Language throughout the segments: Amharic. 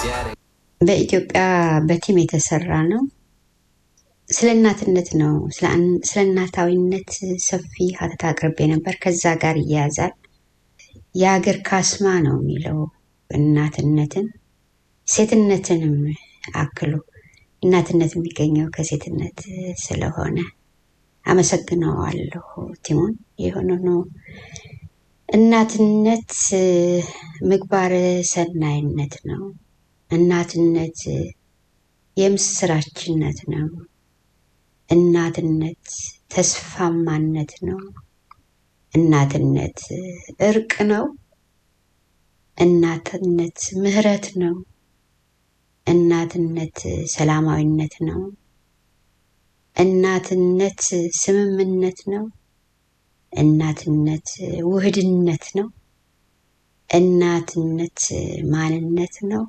በኢትዮጵያ በቲም የተሰራ ነው። ስለ እናትነት ነው። ስለ እናታዊነት ሰፊ ሀተታ አቅርቤ ነበር። ከዛ ጋር ይያያዛል። የሀገር ካስማ ነው የሚለው እናትነትን ሴትነትንም አክሎ እናትነት የሚገኘው ከሴትነት ስለሆነ አመሰግነዋለሁ ቲሞን። የሆነ ነው እናትነት ምግባረ ሰናይነት ነው። እናትነት የምስራችነት ነው። እናትነት ተስፋማነት ነው። እናትነት እርቅ ነው። እናትነት ምህረት ነው። እናትነት ሰላማዊነት ነው። እናትነት ስምምነት ነው። እናትነት ውህድነት ነው። እናትነት ማንነት ነው።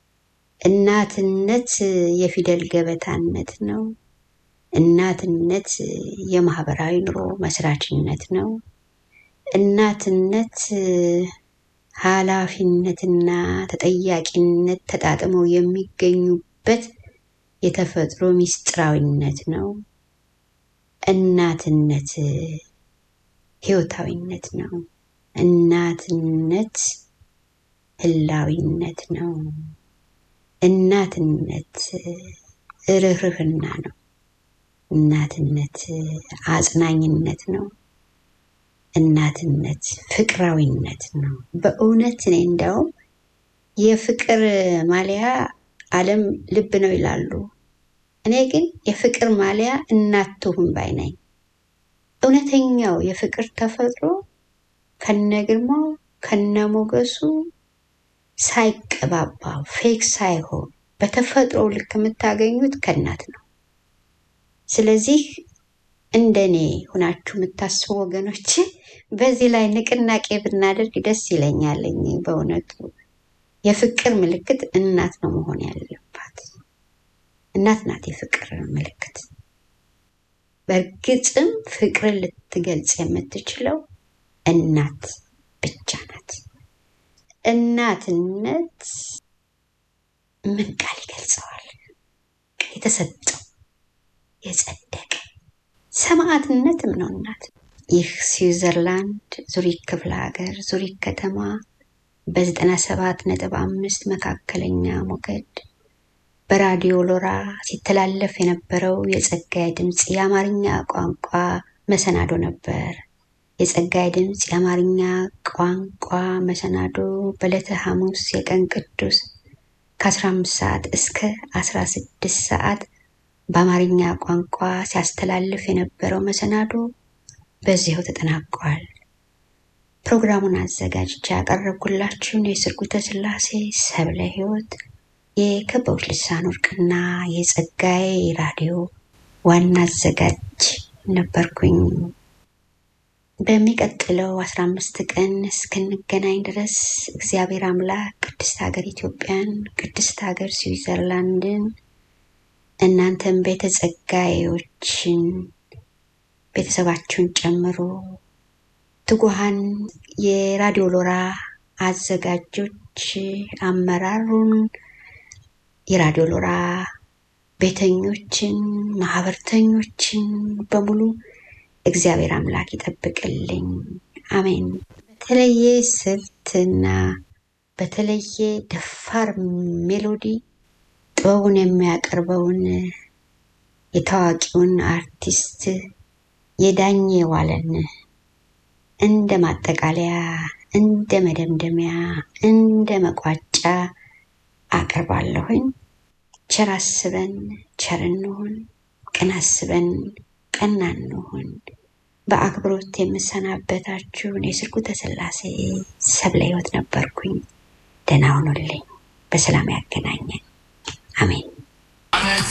እናትነት የፊደል ገበታነት ነው። እናትነት የማህበራዊ ኑሮ መስራችነት ነው። እናትነት ኃላፊነትና ተጠያቂነት ተጣጥመው የሚገኙበት የተፈጥሮ ሚስጥራዊነት ነው። እናትነት ህይወታዊነት ነው። እናትነት ህላዊነት ነው። እናትነት ርህርህና ነው። እናትነት አጽናኝነት ነው። እናትነት ፍቅራዊነት ነው። በእውነት እኔ እንደውም የፍቅር ማሊያ ዓለም ልብ ነው ይላሉ። እኔ ግን የፍቅር ማሊያ እናት ትሁን ባይ ነኝ። እውነተኛው የፍቅር ተፈጥሮ ከነግርማው ከነሞገሱ ሳይቀባባ ፌክ ሳይሆን በተፈጥሮ ልክ የምታገኙት ከእናት ነው። ስለዚህ እንደኔ ሁናችሁ የምታስቡ ወገኖች በዚህ ላይ ንቅናቄ ብናደርግ ደስ ይለኛለኝ። በእውነቱ የፍቅር ምልክት እናት ነው መሆን ያለባት። እናት ናት የፍቅር ምልክት። በእርግጥም ፍቅርን ልትገልጽ የምትችለው እናት ብቻ ናት። እናትነት ምን ቃል ይገልጸዋል? የተሰጠው የጸደቀ ሰማዕትነትም ነው እናት። ይህ ስዊዘርላንድ ዙሪክ ክፍለ ሀገር ዙሪክ ከተማ በዘጠና ሰባት ነጥብ አምስት መካከለኛ ሞገድ በራዲዮ ሎራ ሲተላለፍ የነበረው የጸጋዬ ድምፅ የአማርኛ ቋንቋ መሰናዶ ነበር። የጸጋዬ ድምፅ የአማርኛ ቋንቋ መሰናዶ በዕለተ ሐሙስ የቀን ቅዱስ ከ15 ሰዓት እስከ 16 ሰዓት በአማርኛ ቋንቋ ሲያስተላልፍ የነበረው መሰናዶ በዚሁ ተጠናቋል። ፕሮግራሙን አዘጋጅቼ ያቀረብኩላችሁን የስርጉተ ስላሴ ሰብለ ሕይወት የከበቡት ልሳን ወርቅና የጸጋዬ ራዲዮ ዋና አዘጋጅ ነበርኩኝ። በሚቀጥለው አስራ አምስት ቀን እስክንገናኝ ድረስ እግዚአብሔር አምላክ ቅድስት ሀገር ኢትዮጵያን፣ ቅድስት ሀገር ስዊዘርላንድን እናንተም ቤተ ጸጋዬዎችን ቤተሰባችሁን ጨምሮ ትጉሃን የራዲዮ ሎራ አዘጋጆች አመራሩን የራዲዮ ሎራ ቤተኞችን ማህበርተኞችን በሙሉ እግዚአብሔር አምላክ ይጠብቅልኝ። አሜን። በተለየ ስልትና በተለየ ደፋር ሜሎዲ ጥበቡን የሚያቀርበውን የታዋቂውን አርቲስት የዳኘ ዋለን እንደ ማጠቃለያ፣ እንደ መደምደሚያ፣ እንደ መቋጫ አቀርባለሁኝ። ቸር አስበን ቸር እንሁን፣ ቅን አስበን ቀና እንሁን። በአክብሮት የምሰናበታችሁን የስርጉተ ስላሴ ሰብለ ሕይወት ነበርኩኝ። ደህና ሁኑልኝ። በሰላም ያገናኘን። አሜን።